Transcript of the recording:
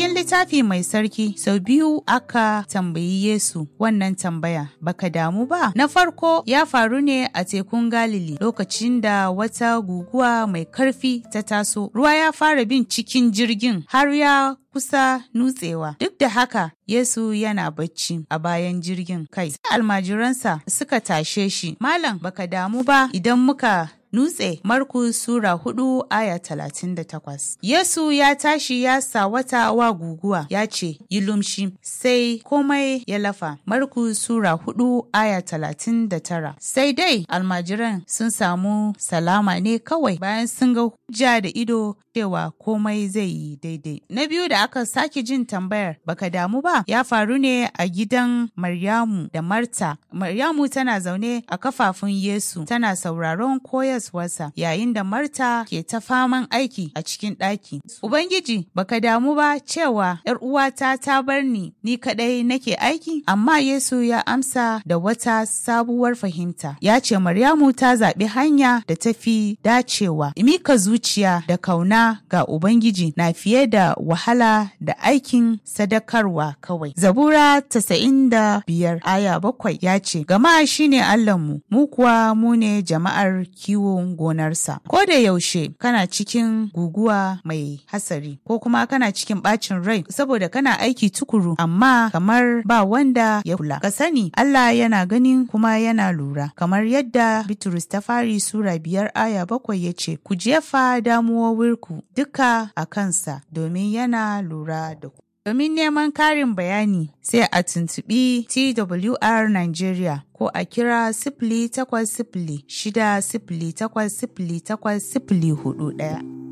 cikin littafi mai sarki sau biyu aka tambayi Yesu wannan tambaya baka damu ba. Na farko ya faru ne a tekun Galili lokacin da wata guguwa mai karfi ta taso. Ruwa ya fara bin cikin jirgin har ya kusa nutsewa. Duk da haka Yesu yana bacci a bayan jirgin kai. Almajiransa suka tashe shi. Malam baka damu ba idan muka Nutse Markus Sura hudu aya talatin da takwas. Yesu ya tashi ya sawata wa guguwa ya ce, Yi lumshi, sai komai ya lafa. Markus Sura hudu aya talatin da tara. Sai dai almajiran sun samu salama ne kawai bayan sun ga hujja da ido cewa komai zai yi daidai. Na biyu da aka sake jin tambayar baka damu ba ya faru ne a gidan Maryamu da Marta. Maryamu tana zaune a kafafun Yesu tana sauraron koyar koyaswarsa yayin da Marta ke ta faman aiki a cikin ɗaki. Ubangiji baka damu ba cewa ‘yar uwata ta bar ni ni kaɗai nake aiki? Amma Yesu ya amsa da wata sabuwar fahimta. Ya ce Maryamu ta zaɓi hanya da ta fi dacewa. Mika zuciya da kauna ga Ubangiji na fiye da wahala da aikin sadakarwa kawai. Zabura tasa'in da biyar aya bakwai ya ce, Gama shi ne Allahnmu, mu kuwa mu ne jama'ar kiwo gonarsa. Ko da yaushe kana cikin guguwa mai hasari ko kuma kana cikin bacin rai saboda kana aiki tukuru amma kamar ba wanda ya kula. Ka sani Allah yana ganin kuma yana lura kamar yadda Bitrus ta fari Sura biyar aya bakwai ya ce ku jefa damuwowinku duka a kansa domin yana lura da ku. Domin neman karin bayani sai a tuntuɓi TWR Nigeria ko a kira sifili takwas sifili shida sifili takwas sifili takwas sifili hudu ɗaya.